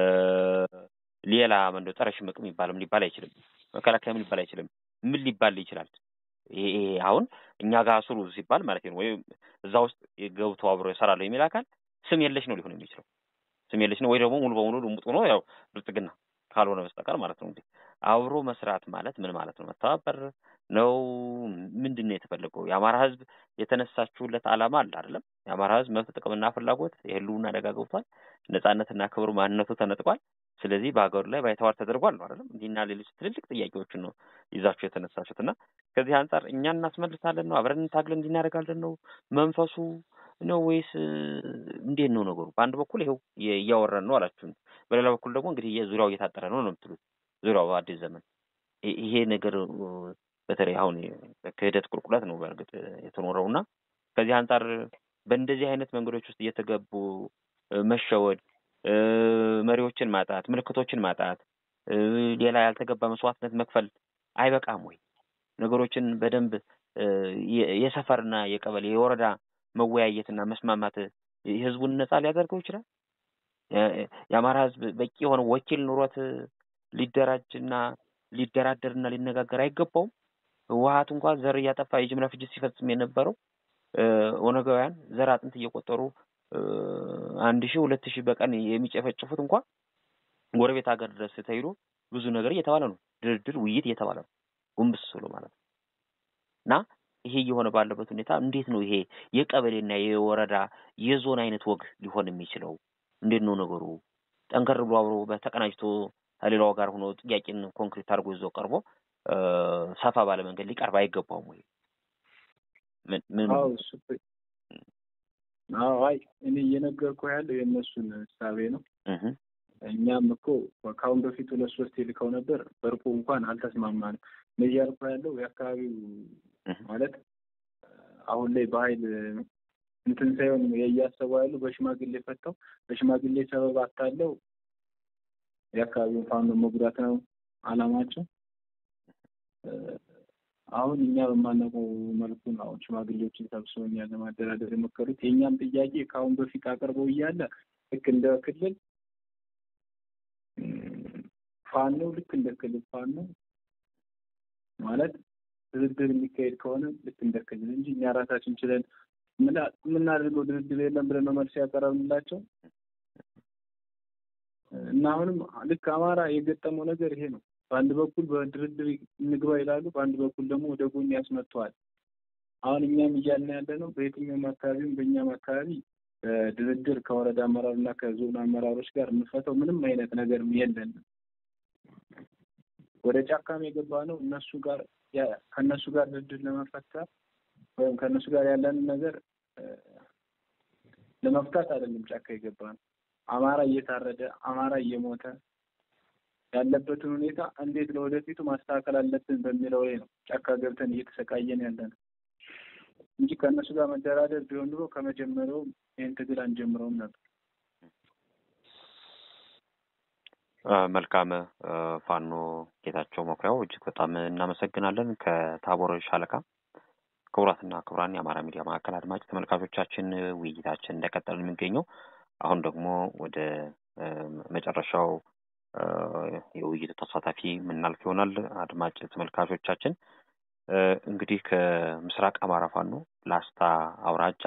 ሌላ መንዶ ጸረ ሽምቅ የሚባልም ሊባል አይችልም፣ መከላከያም ሊባል አይችልም። ምን ሊባል ይችላል? ይሄ ይሄ አሁን እኛ ጋር ስሩ ሲባል ማለት ነው ወይም እዛ ውስጥ ገብቶ አብሮ ይሰራለሁ የሚል አካል ስም የለሽ ነው ሊሆን የሚችለው ስም የለሽ ነው ወይ ደግሞ ሙሉ በሙሉ ልሙጥ ሆኖ ያው ብልጽግና ካልሆነ በስተቀር ማለት ነው። እንግዲህ አብሮ መስራት ማለት ምን ማለት ነው? መተባበር ነው? ምንድን ነው የተፈለገው? የአማራ ሕዝብ የተነሳችሁለት ዓላማ አለ አይደለም? የአማራ ሕዝብ መብት፣ ጥቅምና ፍላጎት የህልውና አደጋ ገብቷል። ነጻነትና ክብሩ ማንነቱ ተነጥቋል። ስለዚህ በሀገሩ ላይ ባይተዋር ተደርጓል ነው አይደለም? እንዲህና ሌሎች ትልልቅ ጥያቄዎችን ነው ይዛችሁ የተነሳችሁት እና ከዚህ አንጻር እኛ እናስመልሳለን ነው አብረን ታግለን እንዲህ እናደርጋለን ነው መንፈሱ ነው ወይስ እ፣ እንዴት ነው ነገሩ? በአንድ በኩል ይኸው የ- እያወራን ነው አላችሁን፣ በሌላ በኩል ደግሞ እንግዲህ የዙሪያው እየታጠረ ነው ነው የምትሉት። ዙሪያው አዲስ ዘመን ይ- ይሄ ነገር እ፣ በተለይ አሁን ክህደት ቁልቁለት ነው በእርግጥ የተኖረው እና ከዚህ አንጻር በእንደዚህ አይነት መንገዶች ውስጥ እየተገቡ እ፣ መሸወድ መሪዎችን ማጣት፣ ምልክቶችን ማጣት፣ ሌላ ያልተገባ መስዋዕትነት መክፈል አይበቃም ወይ? ነገሮችን በደንብ የሰፈርና የቀበሌ የወረዳ መወያየትና መስማማት ህዝቡን ነጻ ሊያደርገው ይችላል። የአማራ ህዝብ በቂ የሆነ ወኪል ኑሮት ሊደራጅና ሊደራደርና ሊነጋገር አይገባውም። ህወሀት እንኳን ዘር እያጠፋ የጅምላ ፍጅት ሲፈጽም የነበረው ኦነጋውያን ዘር አጥንት እየቆጠሩ አንድ ሺህ ሁለት ሺህ በቀን የሚጨፈጭፉት እንኳን ጎረቤት ሀገር ድረስ ተሄዶ ብዙ ነገር እየተባለ ነው። ድርድር፣ ውይይት እየተባለ ነው። ጉንብስ ብሎ ማለት ነው። እና ይሄ እየሆነ ባለበት ሁኔታ እንዴት ነው ይሄ የቀበሌና የወረዳ የዞን አይነት ወግ ሊሆን የሚችለው? እንዴት ነው ነገሩ? ጠንከር ብሎ አብሮ በተቀናጅቶ ከሌላው ጋር ሆኖ ጥያቄን ኮንክሪት አድርጎ ይዞ ቀርቦ ሰፋ ባለ መንገድ ሊቀርብ አይገባውም ወይ? ምን አዎ እሱ አዎ አይ እኔ እየነገርኩህ ያለው የእነሱን እሳቤ ነው። እኛም እኮ ከአሁን በፊት ሁለት ሶስት ልከው ነበር። በርቁ እንኳን አልተስማማንም። እኔ እያልኩህ ያለው የአካባቢው ማለት አሁን ላይ በኃይል እንትን ሳይሆን እያሰቡ ያሉ በሽማግሌ ፈተው በሽማግሌ ሰበብ አታለው የአካባቢውን ፋኖ መጉዳት ነው አላማቸው። አሁን እኛ በማናውቀው መልኩ ነው አሁን ሽማግሌዎችን ሰብስበው እኛን ለማደራደር የሞከሩት። የእኛም ጥያቄ ከአሁን በፊት አቅርበው እያለ ልክ እንደ ክልል ፋኖ ልክ እንደ ክልል ፋኖ ማለት ድርድር የሚካሄድ ከሆነ ልክ እንደ ክልል እንጂ እኛ ራሳችን ችለን የምናደርገው ድርድር የለም ብለን ነው መልስ ያቀረብንላቸው እና አሁንም ልክ አማራ የገጠመው ነገር ይሄ ነው። በአንድ በኩል በድርድር እንግባ ይላሉ፣ በአንድ በኩል ደግሞ ወደ ጎን ያስመጥተዋል። አሁን እኛም እያልን ያለ ነው በየትኛውም አካባቢም በእኛም አካባቢ ድርድር ከወረዳ አመራር እና ከዞን አመራሮች ጋር የምንፈተው ምንም አይነት ነገር የለንም። ወደ ጫካም የገባ ነው እነሱ ጋር ከእነሱ ጋር ድርድር ለመፈታት ወይም ከእነሱ ጋር ያለንን ነገር ለመፍታት አይደለም ጫካ የገባ ነው። አማራ እየታረደ አማራ እየሞተ ያለበትን ሁኔታ እንዴት ለወደፊቱ ማስተካከል አለብን በሚለው ላይ ነው ጫካ ገብተን እየተሰቃየን ያለ ነው እንጂ ከእነሱ ጋር መደራደር ቢሆን ኑሮ ከመጀመሪያውም ይህን ትግል አንጀምረውም ነበር። መልካም ፋኖ ጌታቸው መኩሪያው እጅግ በጣም እናመሰግናለን። ከታቦር ሻለቃ ክቡራትና ክቡራን የአማራ ሚዲያ ማዕከል አድማጭ ተመልካቾቻችን ውይይታችን እንደቀጠል የሚገኘው አሁን ደግሞ ወደ መጨረሻው የውይይቱ ተሳታፊ የምናልፍ ይሆናል። አድማጭ ተመልካቾቻችን እንግዲህ ከምስራቅ አማራ ፋኖ ላስታ አውራጃ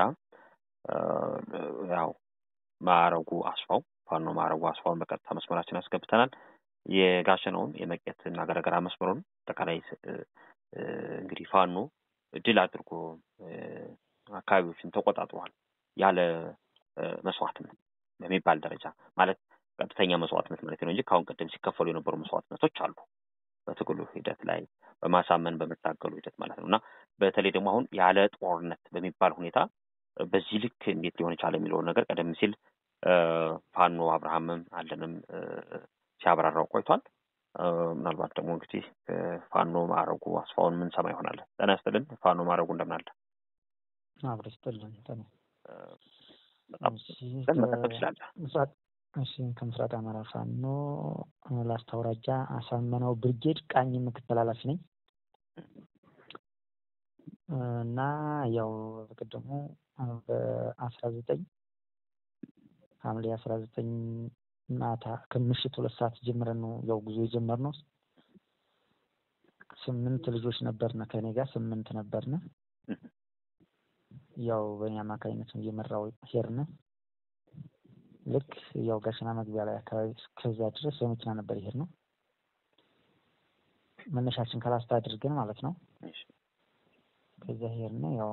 ያው ማዕረጉ አስፋው ፋኖ ማዕረጉ አስፋውን በቀጥታ መስመራችን አስገብተናል። የጋሸነውን የመቄት እና ገረገራ መስመሩን አጠቃላይ እንግዲህ ፋኖ ድል አድርጎ አካባቢዎችን ተቆጣጥሯል ያለ መስዋዕትነት በሚባል ደረጃ ማለት ቀጥተኛ መስዋዕትነት ማለት ነው እንጂ ከአሁን ቀደም ሲከፈሉ የነበሩ መስዋዕትነቶች አሉ በትግሉ ሂደት ላይ በማሳመን በመታገሉ ሂደት ማለት ነው እና በተለይ ደግሞ አሁን ያለ ጦርነት በሚባል ሁኔታ በዚህ ልክ እንዴት ሊሆን የቻለ የሚለውን ነገር ቀደም ሲል ፋኖ አብርሃምም አለንም ሲያብራራው ቆይቷል። ምናልባት ደግሞ እንግዲህ ፋኖ ማዕረጉ አስፋውን ምን ሰማ ይሆናል። ጤና ይስጥልን ፋኖ ማዕረጉ እንደምን አለ? አብሮ ይስጥልን። በጣም መቀጠል ትችላለህ። እሺ ከምስራቅ አማራ ፋኖ ላስታ አውራጃ አሳመነው ብርጌድ ቃኝ ምክትል ኃላፊ ነኝ እና ያው በቅድሙ በአስራ ዘጠኝ ሐምሌ አስራ ዘጠኝ ማታ ከምሽት ሁለት ሰዓት ጀምረን ነው ያው ጉዞ የጀመርነው። ስምንት ልጆች ነበርነ ከኔ ጋር ስምንት ነበርነ። ያው በእኔ አማካኝነት ነው እየመራው ሄድን። ልክ ያው ጋሸና መግቢያ ላይ አካባቢ እስከዛ ድረስ በመኪና ነበር ይሄድ ነው። መነሻችን ከላስታ አድርገን ማለት ነው። ከዛ ሄድን። ያው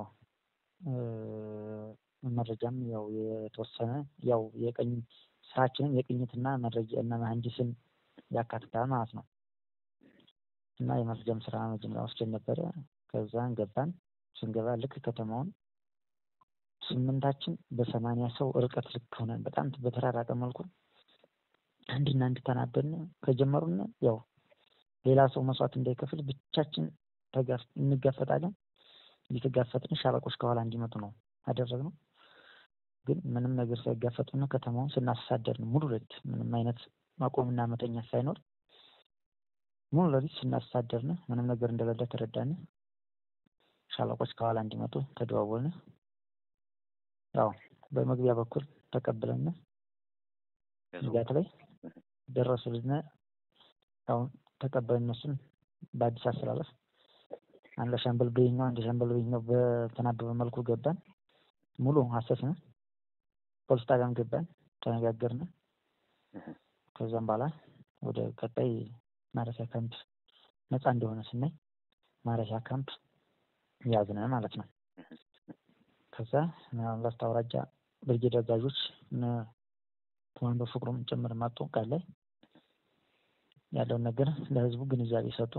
መረጃም ያው የተወሰነ ያው የቀኝ ስራችንን የቅኝትና መረጃ እና መሀንዲስን ያካትታል ማለት ነው። እና የመረጃም ስራ መጀመሪያ ወስደን ነበረ። ከዛን ገባን። ስንገባ ልክ ከተማውን ስምንታችን በሰማንያ ሰው ርቀት ልክ ሆነን በጣም በተራራቀ መልኩ አንድና አንድ ተናበን ከጀመሩን ያው ሌላ ሰው መስዋዕት እንዳይከፍል ብቻችን እንጋፈጣለን። እየተጋፈጥን ሻለቆች ከኋላ እንዲመጡ ነው አደረግነው። ግን ምንም ነገር ሳይጋፈጡና ከተማውን ስናሳደር ነው ሙሉ ሌሊት ምንም አይነት ማቆምና መተኛት ሳይኖር ሙሉ ሌሊት ስናሳደርን ምንም ነገር እንደሌለ ተረዳን። ሻለቆች ከኋላ እንዲመጡ ተደዋወልን። ያው በመግቢያ በኩል ተቀብለን ንጋት ላይ ደረሱልን። ያው ተቀበልን እነሱን በአዲስ አስተላለፍ አንድ ለሻምበል በይኛው አንድ ሻምበል በይኛው በተናበበ መልኩ ገባን። ሙሉ አሰስን። ፖሊስ ጣቢያም ገባን፣ ተነጋገርን። ከዛም በኋላ ወደ ቀጣይ ማረፊያ ካምፕ ነፃ እንደሆነ ስናይ ማረፊያ ካምፕ ያዝነ ማለት ነው። ከዛ ላስታ አውራጃ ብርጌድ አዛዦች እነ ኮማንዶ ፍቅሩም ጭምር መጡ። ቃል ላይ ያለውን ነገር ለህዝቡ ግንዛቤ ሰጡ።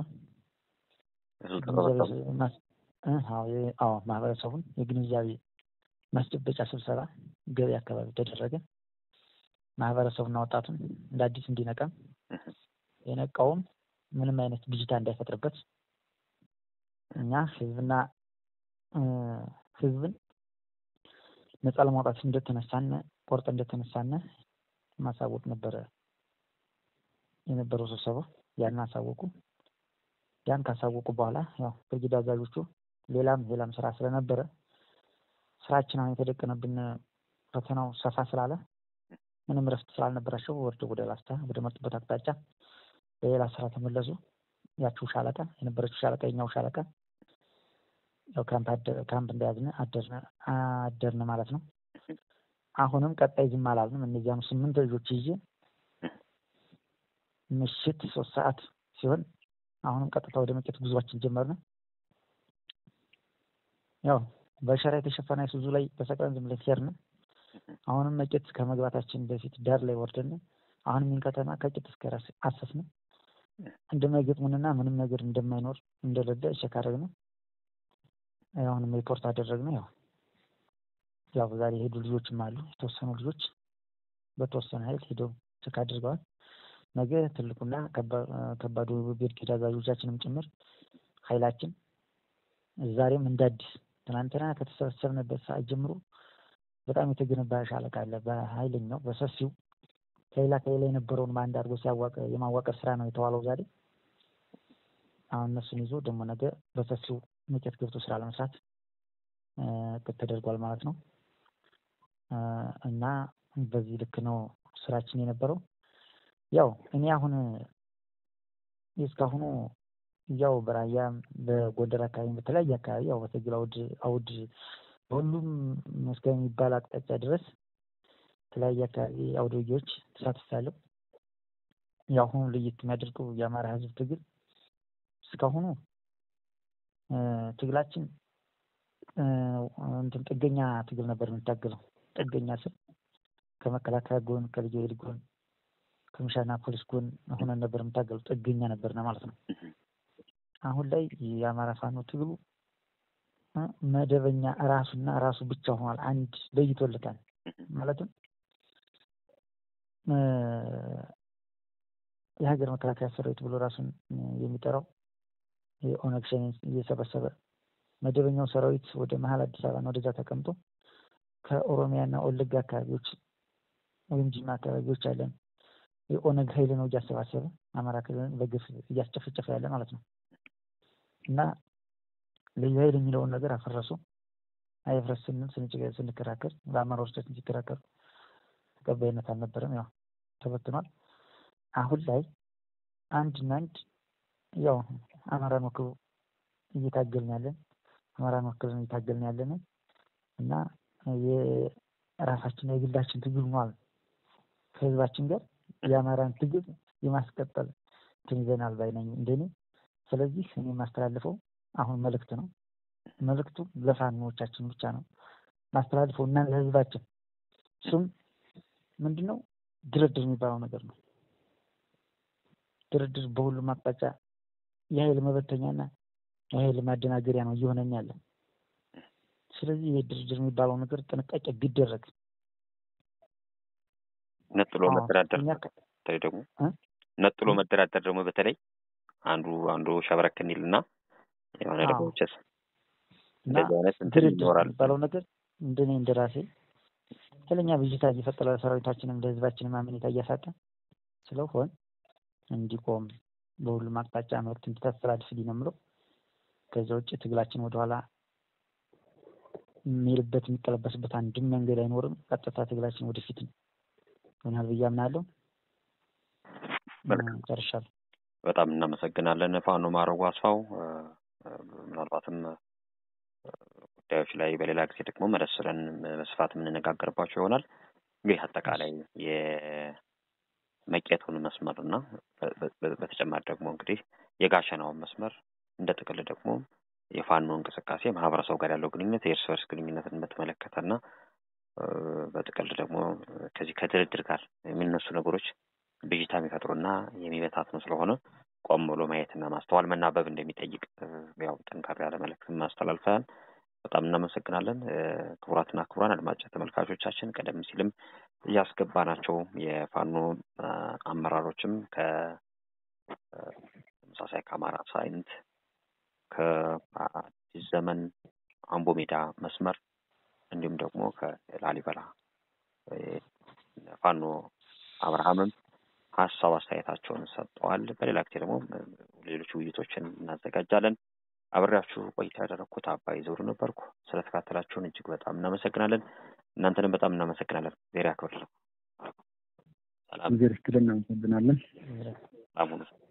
አዎ ማህበረሰቡን የግንዛቤ ማስጨበጫ ስብሰባ ገበያ አካባቢ ተደረገ። ማህበረሰቡና ወጣቱን እንደ አዲስ እንዲነቃም የነቃውም ምንም አይነት ብዥታ እንዳይፈጥርበት እኛ ህዝብና ህዝብን ነፃ ለማውጣት እንደተነሳነ ቆርጠ እንደተነሳነ ማሳወቅ ነበረ የነበረው ስብሰባ። ያን አሳወቁ። ያን ካሳወቁ በኋላ ያው ብርጌድ አዛዦቹ ሌላም ሌላም ስራ ስለነበረ ስራችን አሁን የተደቀነብን ፈተናው ሰፋ ስላለ ምንም ረፍት ስላልነበራቸው ወርደው ወደ ላስታ ወደ መጡበት አቅጣጫ በሌላ ስራ ተመለሱ። ያችው ሻለቃ የነበረችው ሻለቃ የኛው ሻለቃ ያው ካምፕ ካምፕ እንደያዝን አደርን አደርን ማለት ነው። አሁንም ቀጣይ ዝም አላልንም። እነዚያኑ ስምንት ልጆች ይዤ ምሽት ሶስት ሰዓት ሲሆን አሁንም ቀጥታ ወደ መቄት ጉዟችን ጀመርን። ያው በሸራ የተሸፈነ አይሱዙ ላይ ተሰቅለን ዝም ብለን ሄድን። አሁንም መቄት ከመግባታችን በፊት ዳር ላይ ወርደን አሁንም ይህን ከተማ ከቂጥ እስከ ራስ አሰስን። እንደማይገጥሙንና ምንም ነገር እንደማይኖር እንደሌለ ቼክ አደረግን። አሁንም ሪፖርት አደረግን። ያው ያው ዛሬ የሄዱ ልጆችም አሉ። የተወሰኑ ልጆች በተወሰነ ኃይል ሄደው ቼክ አድርገዋል። ነገ ትልቁና ከባዱ ብርጌድ አዛዦቻችንም ጭምር ኃይላችን ዛሬም እንደ አዲስ ትናንትና ከተሰበሰብንበት ሰዓት ጀምሮ በጣም የተገነባ ሻለቃ አለ። በኃይለኛው በሰፊው ከሌላ ከሌላ የነበረውን በአንድ አድርጎ ሲያዋቀ የማዋቀር ስራ ነው የተዋለው ዛሬ። አሁን እነሱን ይዞ ደግሞ ነገ በሰፊው መቄት ገብቶ ስራ ለመስራት እቅድ ተደርጓል ማለት ነው። እና በዚህ ልክ ነው ስራችን የነበረው። ያው እኔ አሁን እስካሁኑ ያው በራያም በጎንደር አካባቢ በተለያየ አካባቢ ያው በትግል አውድ አውድ በሁሉም እስከሚባል አቅጣጫ ድረስ የተለያየ አካባቢ አውደ ውጊያዎች ተሳትፌያለሁ። የአሁኑ ለየት የሚያደርገው የአማራ ሕዝብ ትግል እስካሁኑ ትግላችን እንትን ጥገኛ ትግል ነበር የምንታገለው። ጥገኛ ስል ከመከላከያ ጎን፣ ከልዩ ኃይል ጎን፣ ከሚሻና ፖሊስ ጎን ሆነን ነበር የምንታገለው። ጥገኛ ነበርና ማለት ነው። አሁን ላይ የአማራ ፋኖ ትግሉ መደበኛ ራሱና ራሱ ብቻ ሆኗል። አንድ ለይቶለታል። ማለትም የሀገር መከላከያ ሰራዊት ብሎ ራሱን የሚጠራው የኦነግ ሸኔ እየሰበሰበ መደበኛው ሰራዊት ወደ መሀል አዲስ አበባ ወደዛ ተቀምጦ ከኦሮሚያና ወለጋ አካባቢዎች ወይም ጅማ አካባቢዎች ያለን የኦነግ ኃይል ነው እያሰባሰበ አማራ ክልልን በግፍ እያስጨፈጨፈ ያለ ማለት ነው። እና ልዩ ኃይል የሚለውን ነገር አፈረሱ። አይፍረስ ስንል ስንከራከር በአማራ ውስጣችን ሲከራከሩ ተቀባይነት አልነበረም። ያው ተበትኗል። አሁን ላይ አንድና አንድ ያው አማራን ወክሎ እየታገልን ያለን አማራን ወክለን እየታገልን ያለን እና የራሳችን የግላችን ትግል ሆኗል። ከህዝባችን ጋር የአማራን ትግል የማስቀጠል እንትን ይዘናል ባይ ነኝ እንደኔ። ስለዚህ እኔ የማስተላልፈው አሁን መልእክት ነው። መልእክቱ ለፋኖቻችን ብቻ ነው ማስተላልፈው እና ለህዝባችን። እሱም ምንድን ነው ድርድር የሚባለው ነገር ነው። ድርድር በሁሉም አቅጣጫ የኃይል መበተኛና የኃይል ማደናገሪያ ነው እየሆነን ያለ። ስለዚህ ይህ ድርድር የሚባለው ነገር ጥንቃቄ ቢደረግ ነጥሎ መደራደር በተለይ ደግሞ ነጥሎ መደራደር ደግሞ በተለይ አንዱ አንዱ ሸብረክ እንዲልና የሆነ ደግሞ ቸስ እና ድርድር የሚባለው ነገር እንደኔ እንደራሴ ኃይለኛ ብዥታ እየፈጠረ ለሰራዊታችንም ለህዝባችንም አመኔታ እያሳጣ ስለሆን እንዲቆም በሁሉም አቅጣጫ መልዕክት እንድታስተላልፍልኝ ነው የምለው። ከዛ ውጭ ትግላችን ወደኋላ የሚልበት የሚቀለበስበት አንድም መንገድ አይኖርም። ቀጥታ ትግላችን ወደፊት ነው ይሆናል ብዬ አምናለሁ። መልካም። ጨርሻለሁ። በጣም እናመሰግናለን ፋኖ ማረጉ አስፋው። ምናልባትም ጉዳዮች ላይ በሌላ ጊዜ ደግሞ መለስ ብለን በስፋት የምንነጋገርባቸው ይሆናል። እንግዲህ አጠቃላይ የመቄቱን መስመር እና በተጨማሪ ደግሞ እንግዲህ የጋሸናውን መስመር እንደ ጥቅል ደግሞ የፋኖ እንቅስቃሴ ማህበረሰቡ ጋር ያለው ግንኙነት የእርስ በርስ ግንኙነትን በተመለከተ እና በጥቅል ደግሞ ከዚህ ከድርድር ጋር የሚነሱ ነገሮች ብዥታ የሚፈጥሩና የሚበታትኑ ስለሆነ ቆም ብሎ ማየትና ማስተዋል መናበብ እንደሚጠይቅ ያው ጠንካራ ያለ መልዕክት ማስተላልፈናል። በጣም እናመሰግናለን። ክቡራትና ክቡራን አድማጭ ተመልካቾቻችን ቀደም ሲልም እያስገባናቸው የፋኖ አመራሮችም ከተመሳሳይ ከአማራ ሳይንት ከአዲስ ዘመን አምቦ ሜዳ መስመር እንዲሁም ደግሞ ከላሊበላ ፋኖ አብርሃምም ሀሳብ አስተያየታቸውን ሰጥተዋል። በሌላ ጊዜ ደግሞ ሌሎች ውይይቶችን እናዘጋጃለን። አብሬያችሁ ቆይታ ያደረግኩት አባይ ዘውዱ ነበርኩ። ስለተካተላችሁን እጅግ በጣም እናመሰግናለን። እናንተንም በጣም እናመሰግናለን። ዜር ያክብር። ሰላም ጊዜ ርስትልን እናመሰግናለን። ሰላም ሁኑ።